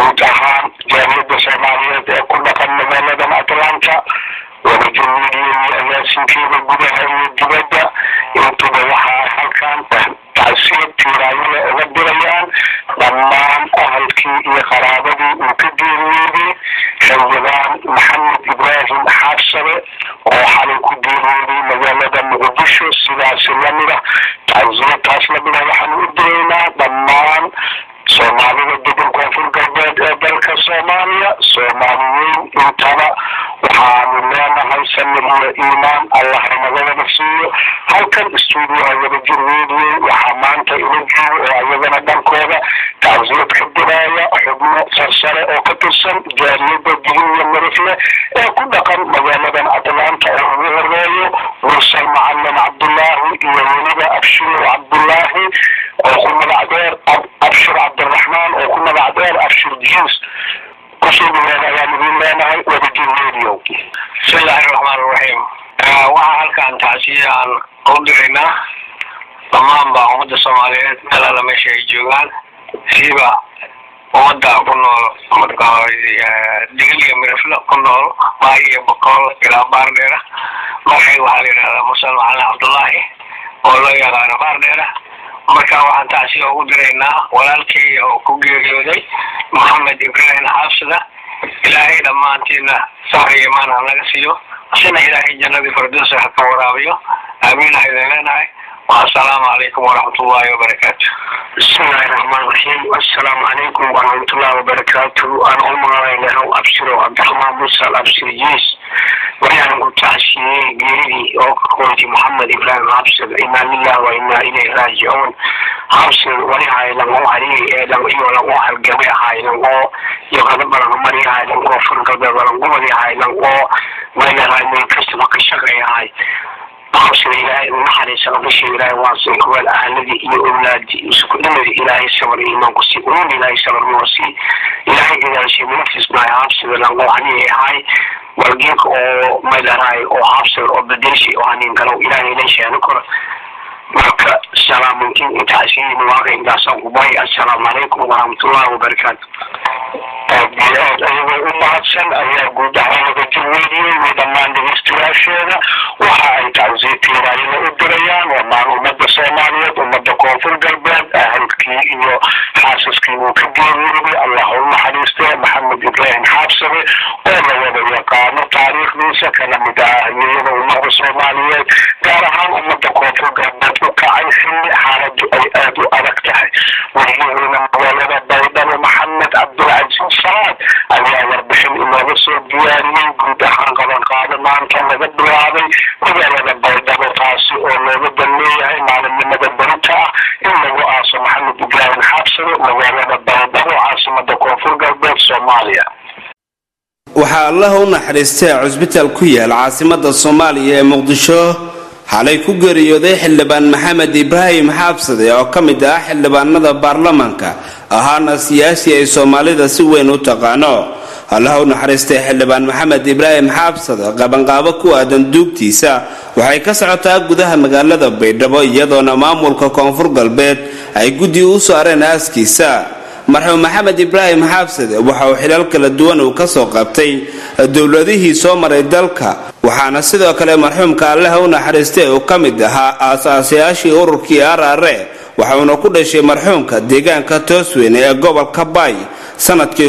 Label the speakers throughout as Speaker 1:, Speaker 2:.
Speaker 1: guud ahaan jaaliyadda soomaaliyeed ee ku dhaqan magaaladan atlanta wadajir media iyo agaasinkeeda gudaha iyo dibadda intuba waxaa halkan tacsiya tiiraayole uga dirayaan dhammaan ahalkii iyo qaraabadii uu ka geeriyooday xildhibaan maxamed ibraahim xaabsade oo xalay ku geeriyooday magaalada muqdisho sidaasi lamida tacsiyataas lamida waxaan u diraynaa dhammaan soomaalida degan koonfur galbeed ee dalka soomaaliya soomaaliyeyn intaba waxaanu leenahay samir iyo iimaan allah nagadana siiyo halkan stuudioha wadajir radio waxaa maanta ila joogo oo ayagana dhankooda tacsiyad ka diraya xubno sarsare oo ka tirsan jaaliyadda digniya marifle ee ku dhaqan magaaladan atlanta oo ugu horeeyo mursal macalin cabdullaahi iyo weliba abshiro cabdullaahi oo ku magac dheer abshir cabdiraxmaan oo ku magac dheer abshir jiis kusoo dhawaada ayaan idin leenahay wadajir radio
Speaker 2: bismillahi raxmaan raxiim waxaa halkan tacsiya aan u diraynaa dhammaan baa ummadda soomaaliyeed meel alla meesha ay joogaan siiba ummadda ku nool digaliya mirifle ku nool baay iyo boqol ilaa baardheera markay waxaa la yidhahdaa musal macalin cabdullaahi oo loo yaqaano baardheera marka waxaan tacsiya ugu diraynaa walaalkii oo ku geeriyooday maxamed ibraahim xaabsida ilaahay dhammaantiina sahri imaan ha naga siiyo asina ilaahay jannadii firdowsa ha ka waraabiyo aamiin ha idin leenahay assalaamu calaykum waraxmatullaahi wabarakaatu
Speaker 1: bismillahi raxmaan raxiim assalaamu calaykum waraxmatullahi wabarakaatu aan u magacaynahay abshiro cabdiraxmaan musal abshir jiis waxaan ku tacsiyey geeridii oo ka qoytay maxamed ibraahim xabsir inaa lilah wa inaa ilayhi raajicuun xabsir wali haylan oo haliyay ee dhan iyo lan oo halgamay haylan oo iyo qadabalan mari haylan oo furgalbeed walan gobol haylan oo meelahay meel kastaba ka shaqeeyahay xabsir ilaahay naxariisa qabasha ilaahay waasin kuweel ahladii iyo owlaadii isku dhimadii ilaahay sabar iyo imaan ku sii uun ilaahay sabar noo sii ilaahay ilaashay munafisnaay xabsir lan oo haliyay ahay walgeeka oo maydaraay oo xabsir oo bedelshi oo hanin galow ilaahay leeshaana kora marka salaamuntiin intaasiin waaqa intaasaan kubay assalaamu calaykum waraxmatullahi wabarakaatu aad iyo aad ayagoo u mahadsan ayaa guud ahaan wadajir weydiyey iyo dhammaan dhegeystayaasheeda waxa ay tacsiya tiiraayada u dirayaan dhammaan ummadda soomaaliyeed ummadda koonfur galbeed ahalkii iyo xaasaskii uu ka geeriyooday allah u naxariistee maxamed ibraahim xaabsade oo la wada yaqaano taariikhdiisa kana mid ah hayeyada ummadda soomaaliyeed gaar ahaan ummadda koonfur galbeed u kacay xilli xaaladu ay aada u adag tahay waryaheena magaalada baydhabo maxamed cabdilcaziz salaad ayaa warbixin inooga soo diyaariyey guud ahaan qabanqaado maanta laga bilaabay magaalada baydhabo taasi oo looga dan leeyahay maalinimada berita ah in lagu aaso maxamed ibraahim xaabsado magaalada baydhabo caasimada koonfur galbeed soomaaliya
Speaker 3: waxaa allaha u naxariistay cusbitaal ku yaal caasimada soomaaliya ee muqdisho xalay ku geeriyooday xildhibaan maxamed ibraahim xaabsade oo ka mid ah xildhibaanada baarlamaanka ahaana siyaasi ay soomaalida si weyn u taqaano allaha u naxariistay xildhibaan maxamed ibraahim xaabsade qabanqaabo ku aadan duugtiisa waxay ka socotaa gudaha magaalada baydhabo iyadoona maamulka koonfur galbeed ay guddi u saareen aaskiisa marxuum maxamed ibraahim xaabsade waxa uu xilal kala duwan uu kasoo qabtay dowladihii soo maray dalka waxaana sidoo kale marxuumka allaha u naxariistay uu ka mid ahaa aasaasayaashii ururkii arare waxauna ku dhashay marxuumka deegaanka toosweyne ee gobolka baay sanadkii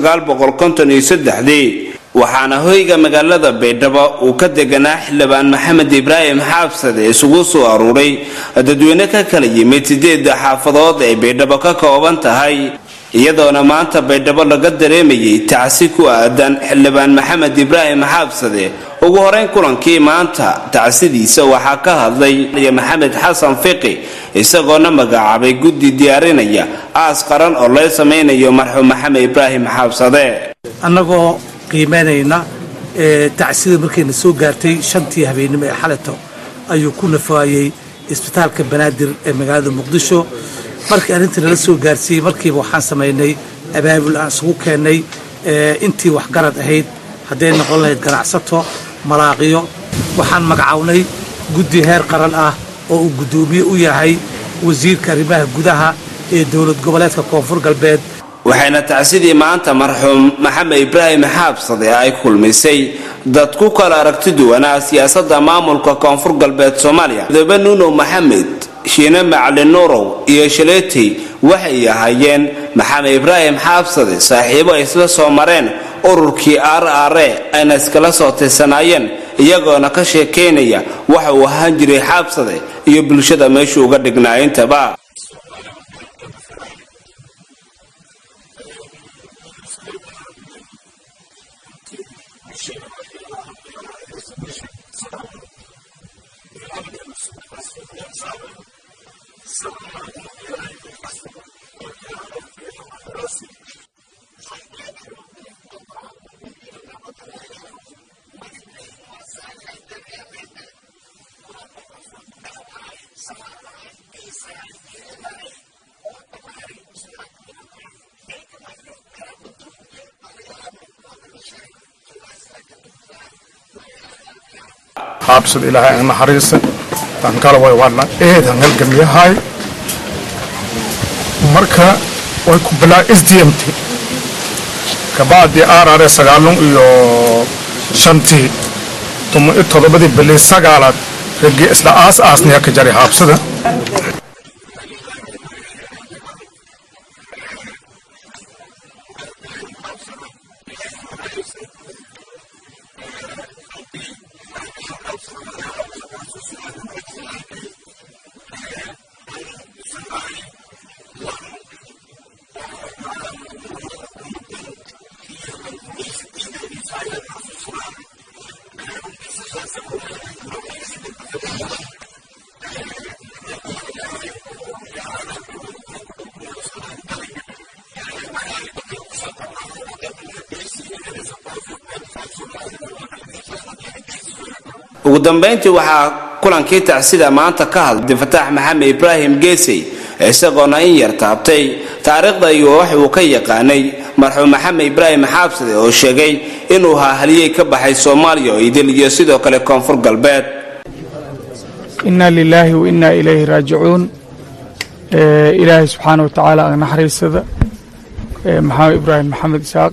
Speaker 3: dii waxaana hoyga magaalada baydhabo uu ka deganaa xildhibaan maxamed ibraahim xaabsade isugu soo aruuray dadweyne ka kala yimid sideeda xaafadood ay baydhabo ka kooban tahay iyadoona maanta baydhabo laga dareemayay tacsi ku aadan xildhibaan maxamed ibraahim xaabsade ugu horeyn kulankii maanta tacsidiisa waxaa ka hadlay maxamed xasan fiqi isagoona magacaabay guddi diyaarinaya aas qaran oo loo samaynayo marxuum maxamed ibraahim xaabsade
Speaker 4: annagoo qiimaynayna tacsida markayna soo gaartay shantii habeennimo ee xaleto ayuu ku nafaayey isbitaalka banaadir ee magaalada muqdisho markii arrintii nala soo gaarsiiyey markiiba waxaan samaynay abaabul aan isugu keennay intii waxgarad ahayd hadday noqon lahayd ganacsato malaaqiyo waxaan magacawnay guddi heer qaran ah oo uu guddoomiye u yahay wasiirka arrimaha gudaha ee dowlad goboleedka koonfur galbeed
Speaker 3: waxayna tacsidii maanta marxuum maxamed ibraahim xaabsade ay kulmisay dad ku kala aragti duwanaa siyaasadda maamulka koonfur galbeed soomaaliya mudoobe nuunow maxamed shiine macalin nuurow iyo shaleetey waxay ahaayeen maxamed ibraahim xaabsade saaxiibo ay isla soo mareen ururkii aar aare ayna iskala soo tirsanaayeen iyagoona ka sheekaynaya waxa uu ahaan jiray xaabsade iyo bulshada meeshuu uga dhignaa intaba
Speaker 5: xaabsad ilaahay aan naxariisa aan kala way wadna eedan halgamyahay marka way ku bilaa s d m t kabacdi r r sagaalun iyo shantii tuma i toddobadii bilii sagaalaad raggii isla aas aasniya ka jaray xaabsada ugu dambayntii waxaa kulankii tacsida maanta ka hadlay abdifataax maxamed ibraahim geesey isagoona in yar taabtay taariikhda iyo wax uu ka yaqaanay marxuum maxamed ibraahim xaabsade oo sheegay inuu ahaa haliyey ka baxay soomaaliya oo idil iyo sidoo kale koonfur galbeed
Speaker 6: inaa lilaahi wa innaa ilayhi raajicuun ilaahay subxaana wa tacaala aan naxariisada maxamed ibraahim maxamed isaaq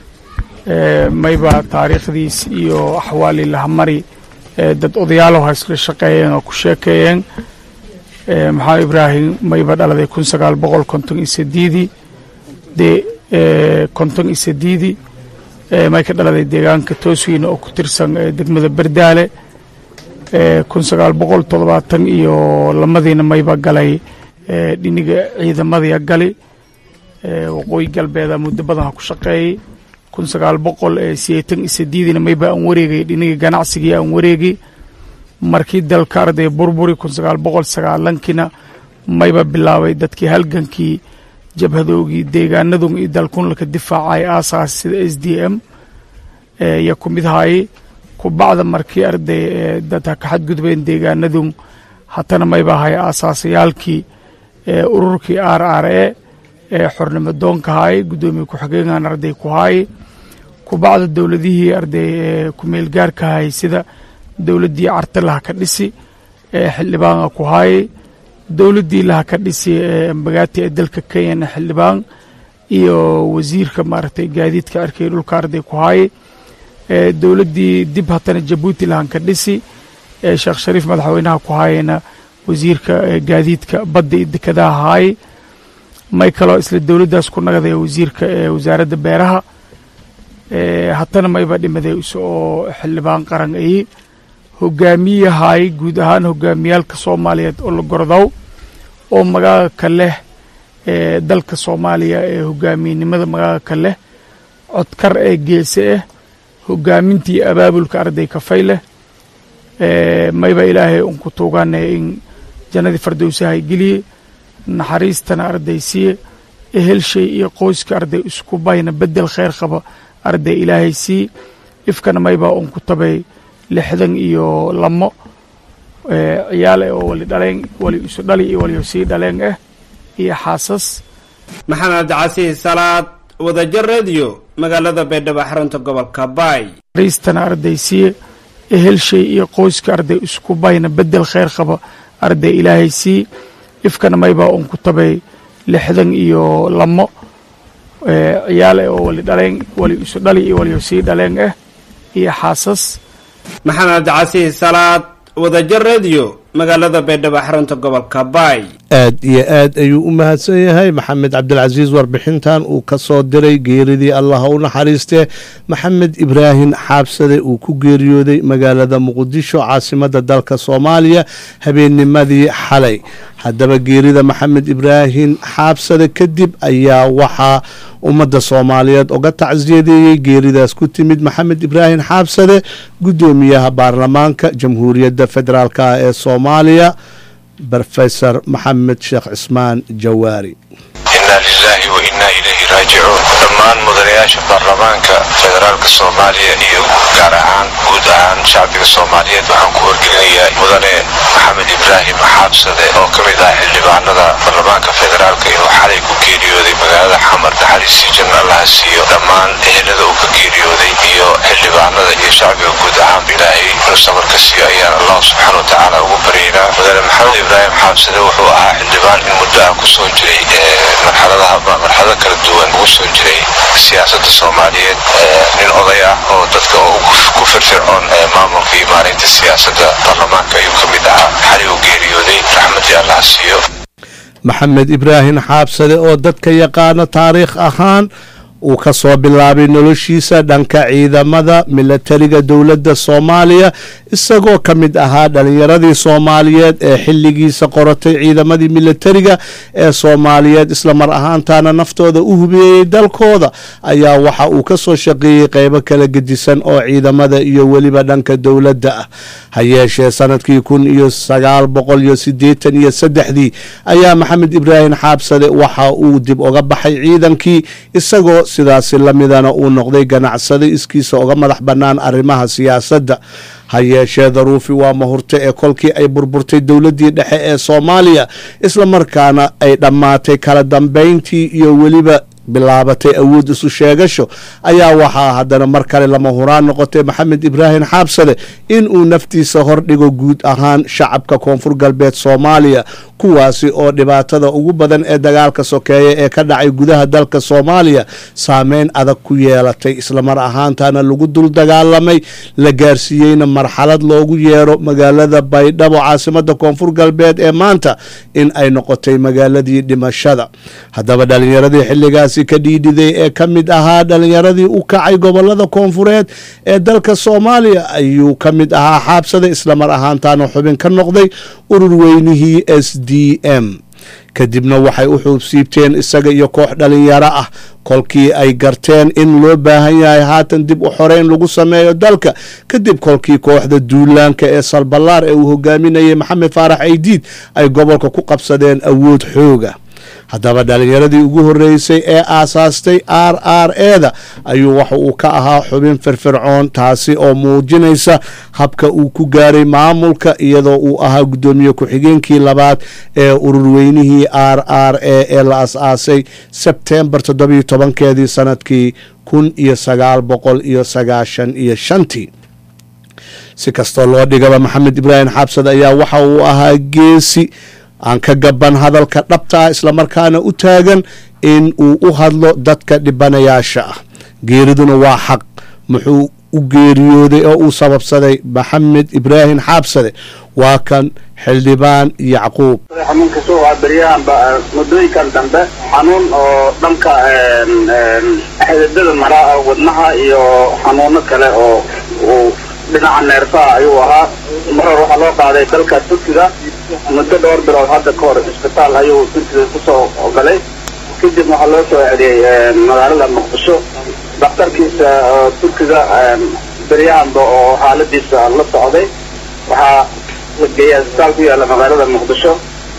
Speaker 6: mayba taariikhdiis iyo axwaalii lahamari dad odayaalow ha isla shaqeeyeen oo ku sheekeeyeen maxamed ibraahim mayba dhaladay kun sagaal boqol konton iyo sideedii dee konton iyo sideedii may ka dhaladay deegaanka tooswiina oo ku tirsan degmada berdaale kun sagaal boqol toddobaatan iyo lamadiina mayba galay dhiniga ciidamadiya gali waqooyi galbeeda muddo badan ha ku shaqeeyey kun sagaal boqol sideetan iyo sideediina mayba aan wareegay dhiniga ganacsigii aan wareegay markii dalka arday burburi kun sagaal boqol sagaalankiina mayba bilaabay dadkii halgankii jabhadoogii deegaanadun iyo dalkunlaka difaacay aasaas sida s d m iyo ku mid haayey kubacda markii arday dad ha ka xadgudbeen deegaanadun hatana mayba ahay aasaasayaalkii ururkii r r e ee xornimo doonka haayey guddoomiye ku-xigeenkan arday ku haayey kubacda dowladihii arday kumeel gaarka hayay sida dowladdii carta laha ka dhisi ee xildhibaana ku haayey dowladdii laha ka dhisi mbagaati ee dalka kenyana xildhibaan iyo wasiirka maaragtay gaadiidka arkay dhulka arday ku haayey dowladdii dib hatana jabuuti lahan ka dhisi ee sheekh shariif madaxweynaha ku haayeyna wasiirka gaadiidka badda iyo dekadaha haayey may kaloo isla dowladdaas ku nagday wasiirka ee wasaaradda beeraha hatana mayba dhimaday oo xildhibaan qaran ayi hogaamiyahaay guud ahaan hogaamiyaalka soomaaliyeed oo la gordow oo magaaga ka leh ee dalka soomaaliya ee hogaamiyenimada magaaga ka leh codkar ee geese ah hogaamintii abaabulka arday kafay leh mayba ilaahay un ku tuugane in jannadii fardowsahay geliye naxariistana arday siiye ehelshay iyo qoyska arday isku bayna bedel khayr qaba arday ilaahay sii ifkana maybaa un ku tabay lixdan iyo lamo ciyaal oo wali dhaleen wali isu dhali iyo wali sii dhaleen ah iyo xaasas
Speaker 3: maxamed casiis salaad wadajir radio magaalada baydhabo xarunta gobolka baay
Speaker 6: naxariistana arday siiye ehelshay iyo qoyska arday isku bayna bedel khayr qaba arday ilaahay sii ifkana maybaa un ku tabay lixdan iyo lamo ciyaal oo wali dhaleen wali isu dhali iyo wali sii dhaleen ah iyo xaasas
Speaker 5: maxamed casiis salaad wadajir radio magaalada baydhabo xarunta gobolka baay
Speaker 7: aad iyo aad ayuu u mahadsan yahay maxamed cabdilcasiis warbixintan uu ka soo diray geeridii allaha u naxariistee maxamed ibraahim xaabsade uu ku geeriyooday magaalada muqdisho caasimada dalka soomaaliya habeennimadii xalay haddaba geerida maxamed ibraahim xaabsade kadib ayaa waxaa ummadda soomaaliyeed uga tacsiyadeeyey geeridaas ku timid maxamed ibraahim xaabsade guddoomiyaha baarlamaanka jamhuuriyadda federaalk ee soomaaliya brofesor maxamed sheekh cismaan jawaari
Speaker 8: inaa lilaahi wa innaa ilayhi raajicuun dhammaan mudanayaasha baarlamaanka federaalka soomaaliya iyo gaar ahaan guud ahaan shacbiga soomaaliyeed waxaan ku wargelinayaa mudane maxamed ibraahim xaabsade oo ka mid ah xildhibaanada baarlamaanka federaalka inuu xalay ku geeriyooday magaalada xamar naxariistii janna allaha siiyo dhammaan ehelada uu ka geeriyooday iyo xildhibaanada iyo shacbiga guud ahaan ilaahay inuu sabarka siiyo ayaan allah subxaana wa tacaala ugu baryaynaa mudane maxamed ibraahim xaabsade wuxuu ahaa xildhibaan in muddo ah kusoo jiray marxaladaha marxalado kala duwan ugu soo jiray siyaasadda soomaaliyeed nin oday ah oo dadka ku firfircoon maamulka iyo maareynta siyaasadda baarlamaanka ayuu ka mid ahaa xali uu geeriyooday raxmadii allaha siiyo
Speaker 7: maxamed ibraahim xaabsade oo dadka yaqaano taariikh ahaan uu ka soo bilaabay noloshiisa dhanka ciidamada milatariga dowladda soomaaliya isagoo ka mid ahaa dhalinyaradii soomaaliyeed ee xilligiisa qoratay ciidamadii milatariga ee soomaaliyeed islamar ahaantaana naftooda u hubeeyey dalkooda ayaa waxa uu ka soo shaqeeyey qeybo kala gedisan oo ciidamada iyo weliba dhanka dowladda ah ha yeeshee sanadkii kun iyo sagaal boqol iyo siddeetan iyo saddexdii ayaa maxamed ibraahim xaabsade waxa uu dib uga baxay ciidankii isagoo sidaasi lamidana uu noqday ganacsade iskiisa uga madax bannaan arrimaha siyaasadda ha yeeshee daruufi waa mahurte ee kolkii ay burburtay dowladdii dhexe ee soomaaliya islamarkaana ay dhammaatay kala dambayntii iyo weliba bilaabatay awood isu sheegasho ayaa waxaa haddana mar kale lama huraan noqotay maxamed ibraahim xaabsade in uu naftiisa hordhigo guud ahaan shacabka koonfur galbeed soomaaliya kuwaasi oo dhibaatada ugu badan ee dagaalka sokeeya ee ka dhacay gudaha dalka soomaaliya saameyn adag ku yeelatay islamar ahaantana lagu dul dagaalamay la gaarsiiyeyna marxalad loogu yeero magaalada baydhabo caasimada koonfur galbeed ee maanta in ay noqotay magaaladii dhimashada haddaba dhalinyaradii xilligaasi ka dhiidhiday ee ka mid ahaa dhalinyaradii u kacay gobolada koonfureed ee dalka soomaaliya ayuu ka mid ahaa xaabsada islamar ahaantana xubin ka noqday urur weynihii s d m kadibna waxay u xuubsiibteen isaga iyo koox dhalinyaro ah kolkii ay garteen in loo baahan yahay haatan dib u xoreyn lagu sameeyo dalka kadib kolkii kooxda duulaanka ee salballaar ee uu hogaaminayay maxamed faarax aydiid ay gobolka ku qabsadeen awood xooga haddaba dhalinyaradii ugu horreysay ee aasaastay r r eda ayuu waxa uu ka ahaa xubin firfircoon taasi oo muujinaysa habka uu ku gaaray maamulka iyadoo uu ahaa guddoomiye ku-xigeenkii labaad ee ururweynihii r r e ee la as-aasay sebtembar toddobiyo tobankeedii sanadkii kun iyo sagaal boqol iyo sagaashan iyo shantii si kastoo loo dhigaba maxamed ibraahim xaabsad ayaa waxa uu ahaa geesi aan ka gaban hadalka dhabta ah islamarkaana u taagan in uu u hadlo dadka dhibanayaasha ah geeriduna waa xaq muxuu u geeriyooday oo uu sababsaday maxamed ibraahim xaabsade waa kan xildhibaan yacquub
Speaker 1: xanuunka soo waa beryahanba muddooyinkan dambe xanuun oo dhanka xididada maraa wadnaha iyo xanuuno kale oo uu dhinaca neerfaha ayuu ahaa mar hore waxaa loo qaaday dalka turkiga muddo dhowr bilood hadda ka hor isbitaal ayuu turkiga kusoo galay kadib waxaa loo soo celiyey magaalada muqdisho daktarkiisa turkiga beryahanba oo xaaladiisa la socday waxaa la geeyaa isbitaal ku yaalla magaalada muqdisho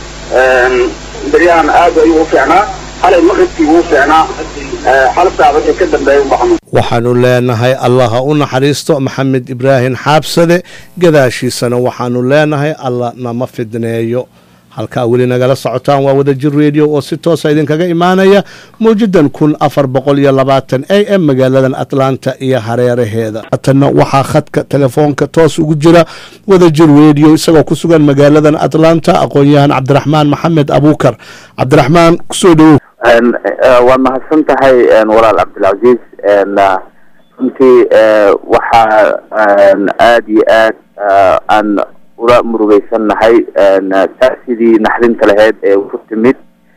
Speaker 1: beryahan aad ayuu u fiicnaa xalay maqribkii wuu fiicnaa hal saac wixii ka dambeeyay unba xanuun
Speaker 7: waxaanu leenahay allaha u naxariisto maxamed ibraahim xaabsade gadaashiisana waxaanu leenahay alla nama fidneeyo halkaa weli nagala socotaan waa wadajir radio oo si toosa idinkaga imaanaya mawjadan kun afar boqol iyo labaatan a m magaaladan atlanta iyo hareeraheeda haatana waxaa khadka telefoonka toos ugu jira wadajir radio isagoo ku sugan magaaladan atlanta aqoon-yahan cabdiraxmaan maxamed abuukar cabdiraxmaan kusoo dhowow
Speaker 9: waa mahadsan tahay walaal cabdilcaziiz runtii waxaa aada iyo aad aan ula murugeysannahay taasidii naxdinta laheyd ee ku timid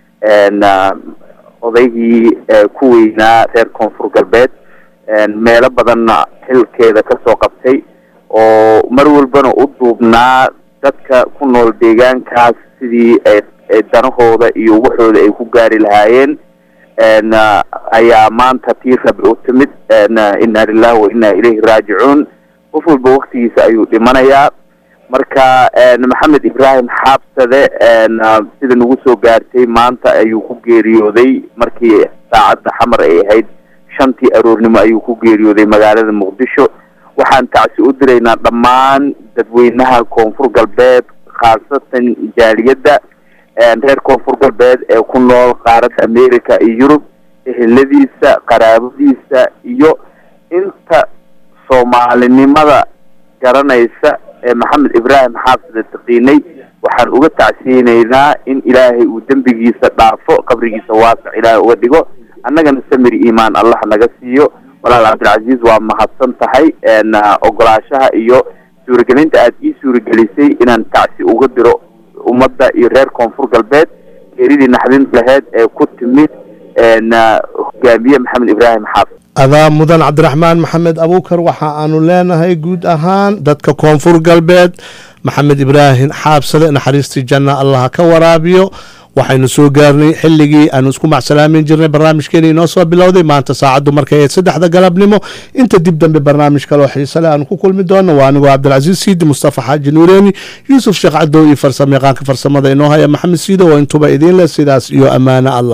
Speaker 9: odaygii ku weynaa reer koonfur galbeed meelo badanna xilkeeda kasoo qabtay oo mar walbana u duubnaa dadka ku nool deegaankaas sidii danahooda iyo waxooda ay ku gaari lahaayeen ayaa maanta tii rabi u timid inna lilahi wa inna ilayhi raajicuun qof walba waktigiisa ayuu dhimanayaa marka maxamed ibraahim xaabsade sida nagu soo gaartay maanta ayuu ku geeriyooday markii saacadda xamar ay ahayd shantii aroornimo ayuu ku geeriyooday magaalada muqdisho waxaan tacsi u diraynaa dhammaan dadweynaha koonfur galbeed khaasatan jaaliyadda reer koonfur galbeed ee ku nool qaaradda america iyo yurub eheladiisa qaraabadiisa iyo inta soomaalinimada garanaysa ee maxamed ibraahim xaafsida taqiinay waxaan uga tacsiyeynaynaa in ilaahay uu dembigiisa dhaafo qabrigiisa waasac ilaahay uga dhigo annagana samir iimaan allah naga siiyo walaal cabdilcaziiz waa mahadsan tahay ogolaashaha iyo suuragelinta aada ii suuragelisay inaan tacsi uga diro ummadda iyo reer koonfur galbeed geeridii naxdinta laheyd ee ku timid hogaamiye maxamed ibraahim xaafid
Speaker 7: adaa mudan cabdiraxmaan maxamed abuukar waxa aanu leenahay guud ahaan dadka koonfur galbeed maxamed ibraahim xaabsade naxariistii janna allaha ka waraabiyo waxaynu soo gaarnay xilligii aanu isku macsalaamin jirnay barnaamijkeena inoo soo bilowday maanta saacaddu markay ahayd saddexda galabnimo inta dib dambe barnaamij kaloo xiisale aanu ku kulmi doono waa anigoo cabdilcasiis siidi mustafa xaaji nuureeni yuusuf sheekh cadow iyo farsamo yaqaanka farsamada inoo haya maxamed siido oo intuba idiin leh sidaas iyo ammaano allah